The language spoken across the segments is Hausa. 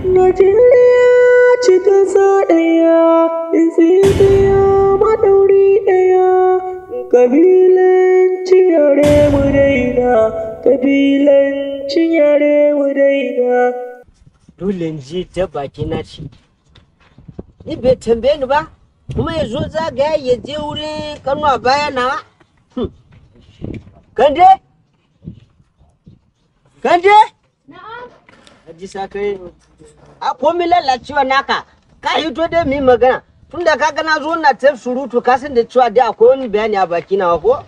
Najeriya ce ƙasa ɗaya, Ethiopia maɗauri ɗaya, ƙabilanci yare mu daina, ƙabilanci yare mu daina. dole in je ta baki na ce ni bai tambaye ni ba kuma ya zo zagaya ya je wurin kanuwa baya na Hmm. kande kande Haji sakare a komi lalacewa naka ka hito dai mu yi magana tunda ka gana zo na ta surutu ka san da cewa dai akwai wani bayani a baki na ko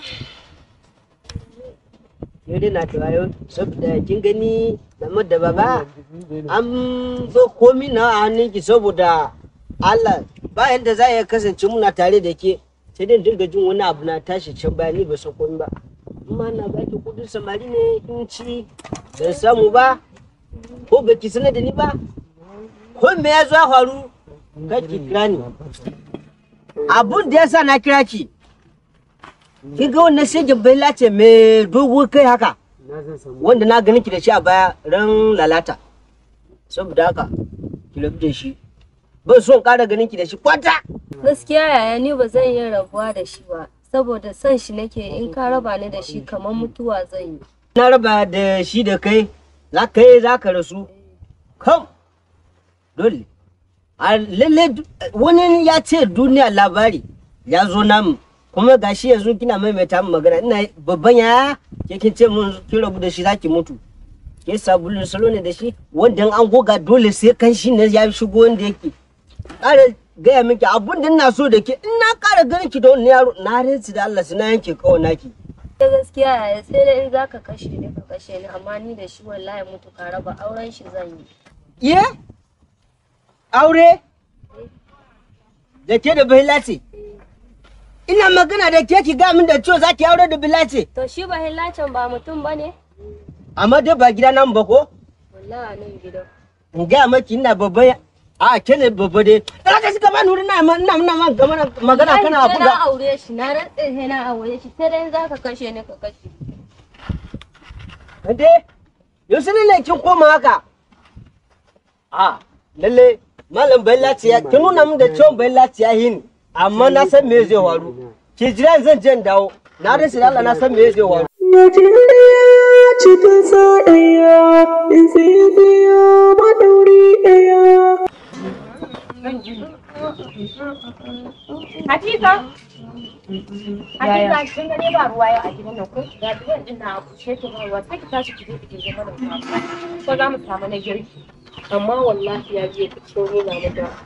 yau dai na tawayo saboda kin gani game da baba an zo komi na a hannunki saboda Allah ba yadda za ya kasance muna tare da ke sai dai dinga jin wani abu na tashi can baya ni ba san komi ba amma na baki kudin samari ne in ci ban samu ba ko baki sanar da ni ba ko me ya zo ya faru kaki kira ni abun da ya sa na kira ki kin ga wannan shegin bai lace mai dogo kai haka wanda na ganin ki da shi a baya ran lalata saboda haka ki rabu da shi ban son ƙara ganin ki da shi kwata Gaskiya yaya ni ba zan iya rabuwa da shi ba, saboda son shi nake in ka raba ni da shi kamar mutuwa zan yi. na raba da shi da kai za ka yi za ka rasu kam dole a lalle du- wani ya ce duniya labari ya zo namu kuma gashi yanzu kina maimaita min magana ina babban yaya ke kin ce mun kin rabu da shi zaki mutu ke sabulun salo ne da shi wanda in an goga dole sai kan shi ne ya shigo wanda yake ƙara gaya miki abun da ina so da ke in na ƙara ganin ki da wani yaro na rinsu da Allah su na yanke kawai naki Da gaskiya yaya sai dai in za ka kashe ni ka kashe ni amma ni da shi wallahi mutu ka raba auren shi zan yi. Ye? Aure? Da ke da bahila ce? Ina magana da ke ki ga min da cewa za ki aure da bila ce. To shi ba hillacin ba mutum ba ne? Amma dai ba gida nan ba ko? Wallahi nan gidan. In gaya maki ina babba ya- a ke ne babba dai. Da ka shiga bani wurin na ma- ina ina ma gama- magana kana Wallahi sai buga. na aure shi na rantse sai na aure shi sai dai in za ka kashe ni ka kashe. Ade, yaushe ne ne kin koma haka? A, lalle malam bahila ce ya kin nuna min da cewa bahila ce ya hin. Amma na san me zai faru. Ki jira zan je in dawo. Na rasa da Allah na san me zai faru. Najeriya ce ƙasa ɗaya, Ethiopia maɗauri ɗaya. Hadiza. Hadiza kin gane ba ruwa yau a gidan nan ko? Ga gidan din na kushe ta ba ruwa sai ki tashi ki je ki je mana ruwa. Ko za mu samu na girki. Amma wallahi ya je ki cikin rena mu da.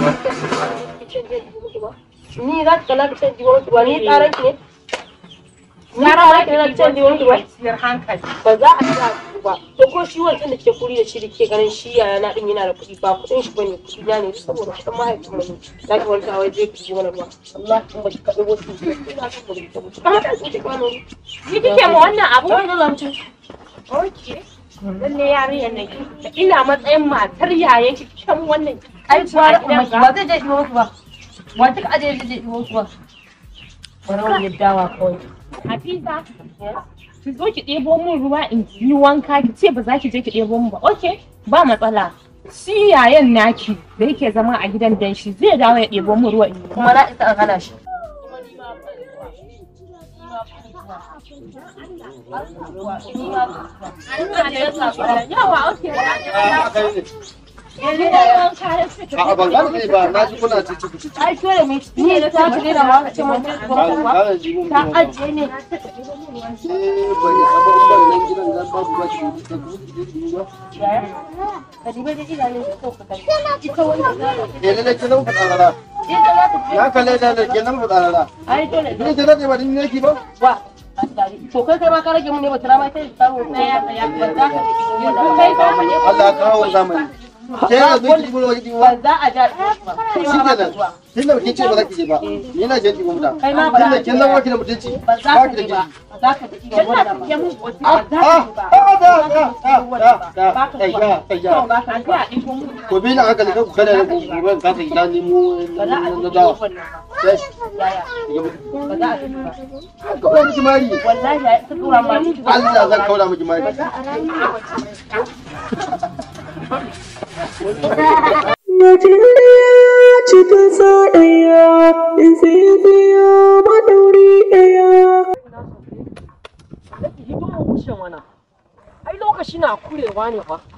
Ni za ki kalla ki ce ji wani ruwa ni tsaran ki ne. Yara ma ki na ce ji wani ruwa. hankali. Ba za a sa ku ba. To ko shi wancan da ke kuri da shi da ke ganin shi yaya na din yana da kuɗi ba kuɗin shi bane kuɗi na ne saboda kuɗin mahaifin mu ne. Za ki wani wai je ki ji wani ruwa. Allah in ba ki kaɗai wasu ina son mu rubuta mutu. Kamar da su ke kwano. Ni kike ma wannan abu? Wani zancen. Okay. Lalle yarinyar nan ki ina matsayin matar yayan ki kan wannan ai gwara amma gidan ba zai je ɗiwo musu ba wa duka aje zai je ɗiwo musu ba bari wani dawa kawai. Hafiza, ki zo ki ɗebo min ruwa in yi wanka ki ce ba za ki je ki ɗebo min ba. Ok, ba matsala. Shi yayan naki da yake zama a gidan dan shi zai dawo ya ɗebo min ruwa in yi kuma na isa an hana shi Yawa, ok. A'a ban gane ba na ji kuna ci ci ci. ai dole mu ni da ta ci da ma ce mun ta Gane gane ji mun. ta ajiye ne Eh bai saba umar nan gidan zan babu ba ki da ku ji ba. ka dibe da idanun ko ka kai ita wanda za ta Eh lalle ke nan fada rara. ita za ta Ya kalle da da ke nan fada rara. ai dole Ni ke da ba din ne ki ba. wa to kai kai ma ka rage mun ne ba tara ma sai ta mu tsaya tsaya ba za ka kai ka ne Allah ya kawo zamani. Ke yanzu ki gulo ki ba ba. za a ja ba kai Shi ma ba kenan. Kin da kin ce ba za ki je ba. Ni na je ki gumta. Kai ma ba Kin da za kin zama ki da mutunci. ba za Ba ka ki da ji ba kirki. ba za ka ji ba wanda ba Ya mun ba za Ah, ka ah, ji ba ah, da, da, da, da, da, ai, ya, ai, ya. ba ka ji a ɗin Ko bi na hankali kan ku kada da gobe ka ka gida ni mu ba za a na ji dawa. wannan ba Sai, yaya ya ba za a ji ba Ka kawo miki mari. wallahi ya ta tura ma Allah zan kaura miki mari. za a rayu Najeriya cikin sa ɗaya, Ethiopia maɗauri ɗaya. hidimar wuce mana ai lokaci na kurewa ne fa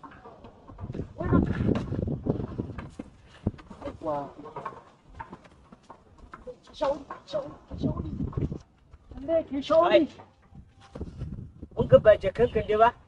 Ai, Mun ga ba jakanka ne ba?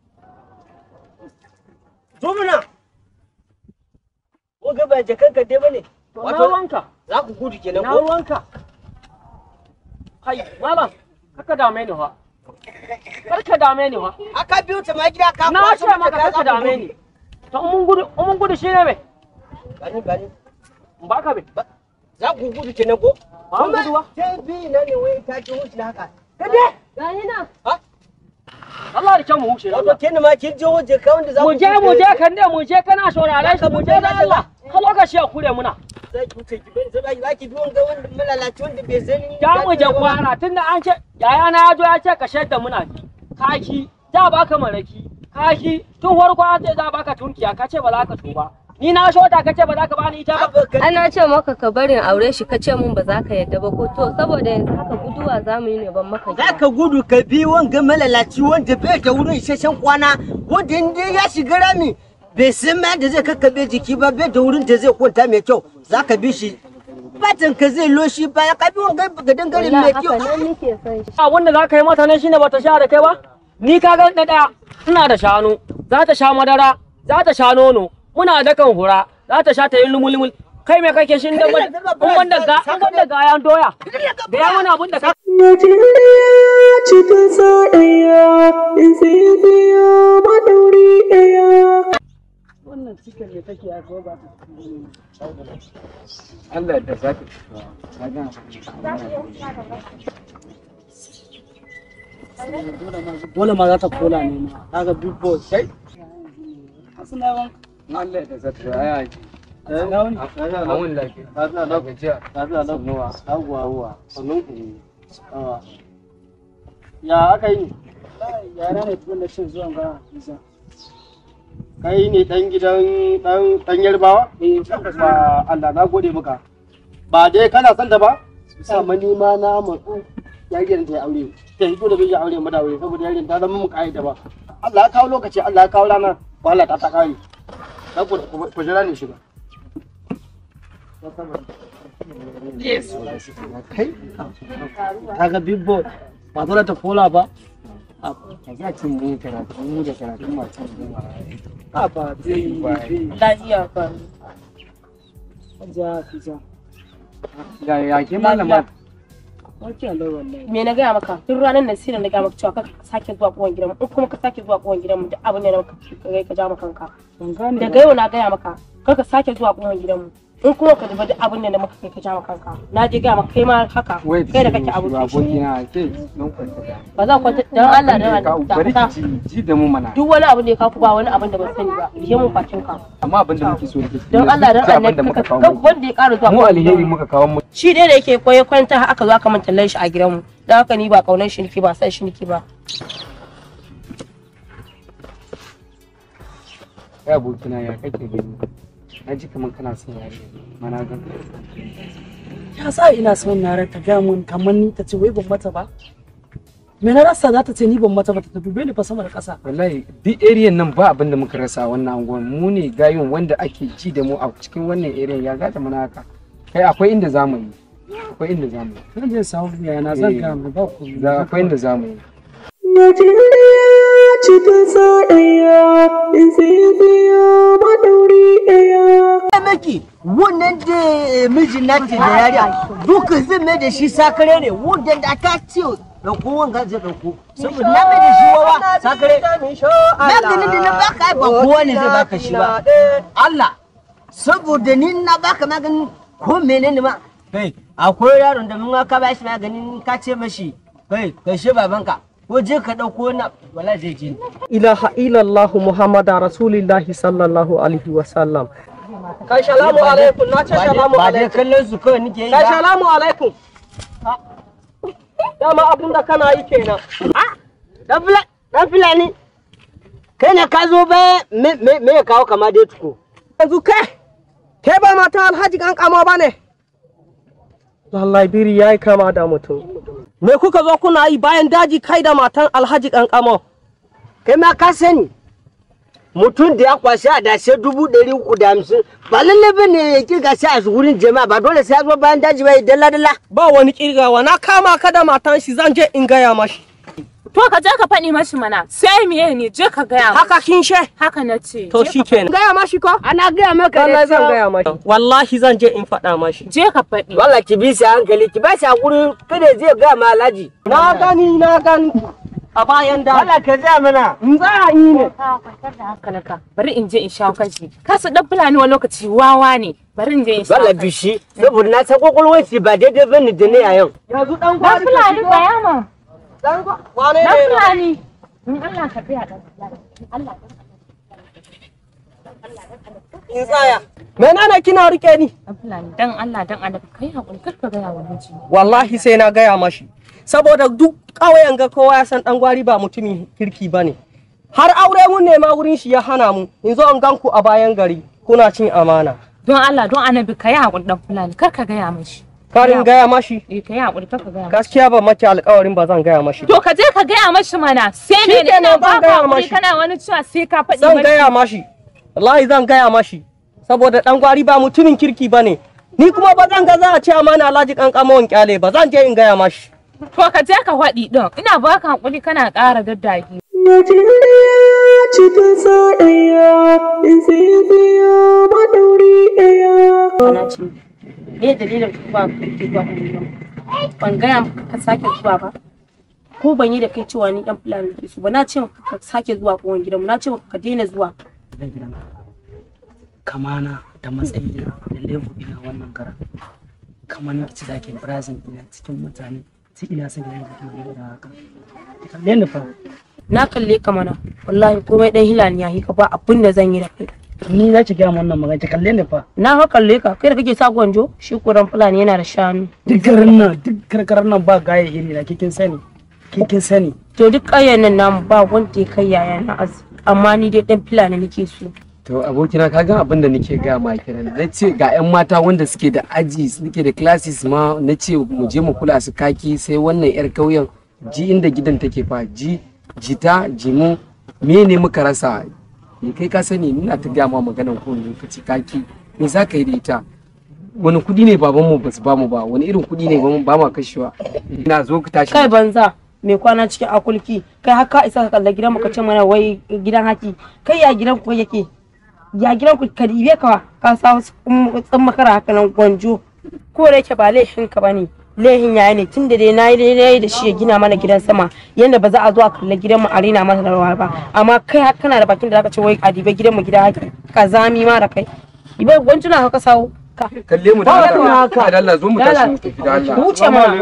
Zo muna! Mun ga ba jakanka ne ba ne? na ruwanka Za ku gudu kenan na ko? ruwanka kai malam kaka dame ni fa karka dame ni fa Aka biyo ta ma gida ka na kwaso ce mata maka kaya za karka ku dame gudu. ni to in mun gudu in mun gudu shine me Gani gani. in baka be Za ku gudu kenan ko? ba mu gudu ba Sai bi na ne wai ta ki wuce haka. Kade! Gani nan. Allah da kyan mu wuce Wato Allah kin ma kin je waje ka wanda za ku mu je mu je kan dai mu je kana saurare shi mu je da Allah ka lokaci ya kure muna Za ki wuce ki bani sai za ki bi wanga wanda malalaci wanda bai sani. ya mu je kwana tunda an ce yaya na ya zo ya ce ka shaida muna ji kaki za baka maraki kaki tun farko an ce za baka tunkiya ka ce ba za ka tuba ni na shota ka ce ba za ka bani ita ba Ana ce maka ka barin aure shi ka ce mun ba za ka yadda ba ko to saboda yanzu haka guduwa za mu yi ne ban maka Za ka gudu ka bi wanga malalaci wanda bai da wurin isasshen kwana wanda inda ya shiga rami bai san ma da zai kakkabe jiki ba bai da wurin da zai kwanta mai kyau za ka bi shi fatan ka zai loshi baya ka bi wanga ga dangare mai Wallahi kyau haka nan nake son shi. abin da za ka yi mata ne shine bata sha da kai ba ni ka ga na ɗaya ina da shanu za ta sha madara za ta sha nono muna dakan hura za ta sha ta yi lumul kai me kake shin da in wanda ga in wanda ga yan doya da ya mana abin da ka Najeriya cikin sa ɗaya, Ethiopia maɗauri ɗaya. wannan cikin ne take a ba ta Allah da zaki dole ma za ta kola ne ma kaga big boss sai Allah da zaki aya ji Amun lafiya. Ta zana na gajiya. Ta zana na nuwa. Aguwa. Aguwa. Sannan ku. ya aka yi yara ne tukun da cin zuwan ga isa kai ne dan gidan dan dan yarbawa ba Allah na gode maka ba dai kana son ta ba amma ni ma na matsu yarin ta ya aure ta hito da bai ya aure mata aure saboda yarin ta zama mu kaida ba Allah ya kawo lokaci Allah ya kawo rana wahala ta ta kare dan ku ku jira ne shiga kaga big boss ba dole ta kola ba Ka za ki mu karatu mu da karatun masu goma. a ba zai yi Lafiya fa. ja fija Ya ya ke malama. wace Allah wallahi Me na gaya maka? Tun ranar nan sai da na gaya maka cewa kar ka sake zuwa kowan gidanmu. In kuma ka sake zuwa kowan gidanmu duk abin da na maka ka kai ka ja maka kanka. ban gane Daga yau na gaya maka kar ka sake zuwa kowan gidanmu. In kuma ka zuba duk abin da na maka kai ka ja maka kanka. Na je gaya maka kai ma haka. Wai Kai da kake abu. abokina ke nan kwanta da. Ba za ku kwanta dan Allah da Ka bari Allah. ki ji ji da mu mana. Duk wani abin da ya kafu ba wani abin da ban sani ba. Rike mun bakin ka. Amma abin da muke so da ke. Don Allah dan abin da Allah muka ka kawo ka muku. wanda ya ƙara zuwa Mu kowan alheri gidanmu. muka kawo mu. Shi dai da yake koyi kwanta aka zo aka manta shi a gidanmu. Dan haka ni ba kaunar shi nake ba san shi nake ba. Kai abokina ya kake gani. Na ji kamar kana son yarinya. Mana gan. ya sa ina son na ta gaya mun kamar ni ta ce wai ban mata ba me na rasa za ta ce ni ban mata ba ta dube ni fa sama da ƙasa wallahi duk area nan ba abin da muka rasa a wannan anguwan mu ne gayun wanda ake ji da mu a cikin wannan area ya gata mana haka kai akwai inda zamu yi akwai inda zamu yi zan je samu yana zan ga mu ba ku za akwai inda zamu yi Najeriya cikin sa ɗaya, Ethiopia maɗauri ɗaya. Ya maki wannan da mijin nata da yariya duka zai mai da shi sakare ne wanda da aka ce ɗauko wanga zai ɗauko saboda na mai da shi wawa sakare maganin da na baka ai ba kowa ne zai baka shi ba Allah saboda ni na baka maganin ko menene ma kai akwai yaron da mun ka ba shi maganin ka ce mashi kai kai shi babanka ko je ka ɗauko na wala zai ji ilaha illallah muhammad rasulillahi sallallahu alaihi wa sallam kai salamu alaikum na ce salamu ba da alaikum kallon su kawai nake yi kai ba salamu alaikum dama abin da kana yi kenan Dan Fulani. kai ne ka zo ba me me me ya kawo kama dai tuko yanzu kai kai ba matan alhaji kankamo ba ne lallai biri ya yi kama da mutum me kuka zo kuna yi bayan daji kai da matan alhaji kankamo kai ma ka sani mutum da ya kwashe a dashe dubu ɗari uku da hamsin ba lalle ba ne ya kirga shi a wurin jama'a ba dole sai ya zo bayan daji ba ya dalla dalla ba wani kirgawa na kama ka da matan shi zan je in gaya mashi To ka je ka faɗi mashi mana sai miye ne je ka gaya masa. haka kin she Haka na ce. to je shi ka kenan gaya mashi ko ana gaya maka wallahi zan cewa- gaya mashi wallahi zan je in faɗa mashi Je ka faɗi. Wala ki bi shi a hankali ki ba shi hakuri kada zai ga ma alhaji. na gani na gani a bayan daji Wala ka ja mana. in za a yi ne Ka kwantar da hankalinka. Bari in je in shawo kanshi. Ka su dan fulani wani lokaci wawa ne. Bari in je in shawo Wala kanshi. bishi saboda na san kwakwalwar shi ba daidai bane da ne a yau. yanzu dan Dan gwari fulani tsaya ma. dan gwa- wane Dan ne fulani. In Allah ka tsaya dan fulani. In Allah in tsaya menene kina rike ni dan fulani dan Allah dan Allah kai hakuri kar ka gaya wa miji. wallahi sai na gaya mashi saboda duk ƙauyen ga kowa ya san dan gwari ba mutumin kirki ba ne har aure mun nema wurin shi ya hana mu in zo in gan ku a bayan gari kuna cin amana Don Allah don Annabi kai hakuri dan fulani kar ka gaya mashi. karin gaya mashi Eh kai hakuri kar ka gaya mashi. gaskiya ba mace alƙawarin ba zan gaya mashi To ka je ka gaya mashi mana sai Shi me ne kenan ina zan ba gaya ka hakuri mashi. kana wani cewa sai ka faɗi zan mashi. gaya mashi wallahi zan gaya mashi saboda dan gwari ba mutumin kirki ba ne ni kuma ba zan ga za a ce amana alhaji kankamon kyale ba zan je in gaya mashi To ka je ka faɗi ɗin ina ba ka hakuri kana ƙara daddagi. Najeriya ce ƙasa ɗaya, Ethiopia maɗauri ɗaya. Kana ce, me dalilin ba ka ke zuwa unguwa? Ban gaya maka ka sake zuwa ba. Ko ban yi da kai cewa ni ɗan fulani ke su ba na ce maka ka sake zuwa kowane gidanmu na ce maka ka daina zuwa. zan gidan kamana da matsayina da level ina wannan gara kamar na ci zaki brazil ina cikin mutane sai ina son gidan da da haka kalle ni fa Na kalle ka mana wallahi komai ɗan hilani ya yi ka ba abin da zan yi da kai. ni za ki gaya min wannan magana ki kalle ni fa Na fa kalle ka kai da kake sa gwanjo shi kuran fulani yana da shanu. duk garin nan duk karkarar nan ba gaya iri na kikin sani kikin sani To duk ƙauyen nan namu ba wanda ya kai yaya na azu amma ni dai ɗan fulani nake so. To abokina ka ga abin da nake gaya ma kiran na ce ga 'yan mata wanda suke da aji suke da classes ma na ce mu je mu kula su kaki sai wannan 'yar kauyen ji inda gidan take fa ji jita jimu me ne muka rasa ni kai ka sani ina ta gaya ma maganan ko lokaci kaki me za ka yi da ita wani kudi ne babanmu ba su bamu ba wani irin kudi ne ba ma kashewa ina zo ka tashi kai banza mai kwana cikin akulki kai haka isa ka kalla gidan ka ce mana wai gidan haki kai ya gidan ku yake ya gidan ku ka dibe ka ka sa wasu tsan makara haka nan gwanjo ko da yake ba laifin ka bane laifin yaya ne tunda dai nayi dai nayi da shi ya gina mana gidan sama yanda ba za a zo a kalla gidan mu a rina masa da rawa ba amma kai har kana da bakin da zaka ce wai a dibe gidan mu gidan haki ka zami ma da kai dibe gwanjuna haka sawo ka kalle mu da Allah da Allah zo mu tashi mu tafi da Allah wuce mana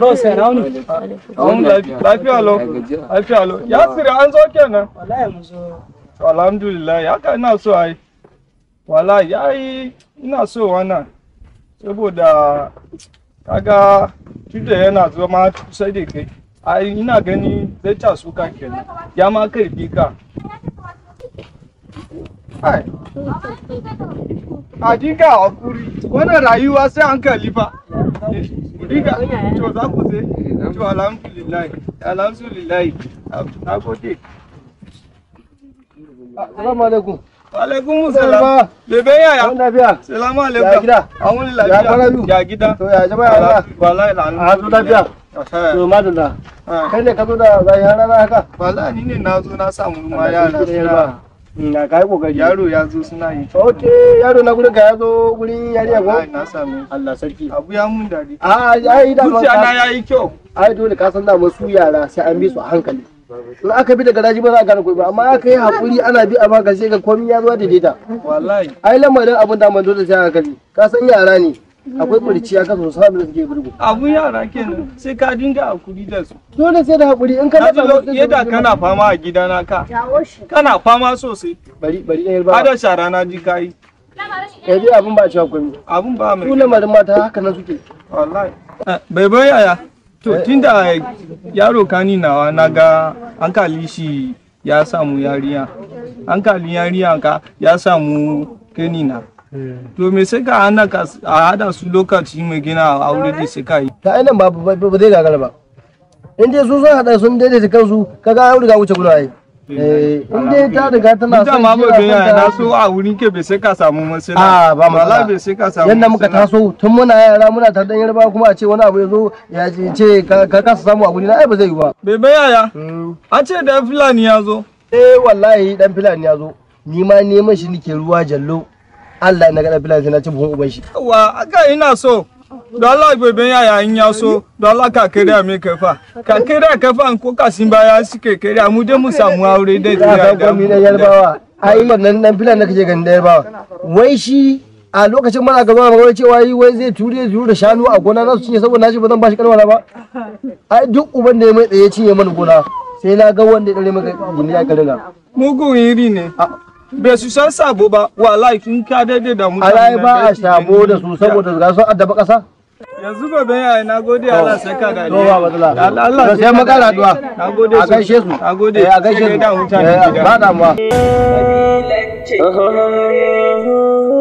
Lafiya lau, lafiya lau. Ya siri an zo kenan. To, Alhamdulillah, ya ka ina so ai. Wala ya yi ina so wannan. Saboda kaga tunda yana zama kusa da kai. Ai ina gani zai ta suka kenan. Ya ma karfi ka. Ai. A dinga hakuri. Wannan rayuwa sai hankali fa. Diga, to za ku je? To alhamdulillah, alhamdulillah, na gode. Assalamu alaikum. Wa alaikum salam. Bebe yaya? Wani lafiya? Salamu Ya alaikum. gida? An wani Ya lafiya. kwana biyu? Ya gida. To ya jama'a Allah? Wallahi lanu. A zo lafiya? To madalla. Kai ne ka zo da zai rana haka? Wallahi ni ne na zo na samu ma yara suna. Na kai kokari. Yaro ya zo suna yi. Ok, yaro na gurin ka ya zo gurin yariya Wallahi ko? na samu. Allah sarki. Abu ya mun dadi. A ai da Zuciya na yayi kyau. ai dole ka san da su yara sai an bi su a hankali. In aka bi da garaji ba za a gane koyi ba amma aka yi hakuri ana bi a maka sai ga komai ya zo da daidaita. Wallahi. Ai lamarin abin da man dole sai a hankali. Ka san yara ne. Akwai kurciya ka so sabu da suke burgu. Abun yara kenan sai ka dinga hakuri da su. Dole sai da hakuri in ka Na ji dafa musu yadda kana fama a gidana ka. Kana fama sosai. bari bari ɗaya ba. Hada shara na ji kayi. Kai dai abin ba a cewa komai. Abun ba mai. Su lamarin mata haka nan suke. wallahi bai yaya to tunda yaro kani nawa na ga an kali shi ya samu yariya hankalin yariya ka ya samu kanina to me sai ka hana ka a hada su lokaci mai gina aure da sai ka yi ta ainihin ba ba ba zai gagara ba in dai su sun haɗa sun daidaita kansu kaga an riga wuce gudu ai Eh, in dai ta riga tana Ni da son ma shi bai yana gani son ta- na so a wurin ke bai sai ka samu masala a ba Wallahi matsala bai sai ka samu yadda muka masala. taso tun muna yara muna tare da yarba kuma a ce wani abu ya zo ya ce- ce ka ka kasa samu a guri na ai ba zai yi ba Bebe yaya an ce da fulani ya zo eh wallahi dan filani ya zo ni ma neman shi nake ruwa jallo Allah na ga dan filani sai na ci buhun uban shi wa aka ina so da Allah bebe yaya in ya so da Allah ka kere mai kafa ka kere kafa ko kasin baya suke kere mu dai mu samu aure dai za ka gwami na yarbawa ai wannan dan filani da kake ganin da yarbawa wai shi a lokacin mana gaba magana cewa yi wai zai ture ture da shanu a gona na su cinye saboda na ce ba zan bashi kalmar ba ai duk uban da ya mai tsaye cinye mana gona sai na ga wanda ya dare maka gindi ya kadina mugun iri ne bai su san sabo ba wallahi kin ka daidai da mutane alai na ba a dai su shabo gani. da su saboda ga sun addaba kasa yanzu bebe yaya na gode Allah saka da to ba matsala Allah Allah To sai makara addu'a na gode a gaishe su na gode Eh, a gaishe Sai su da mutane Eh, gida. ba damuwa kabilanci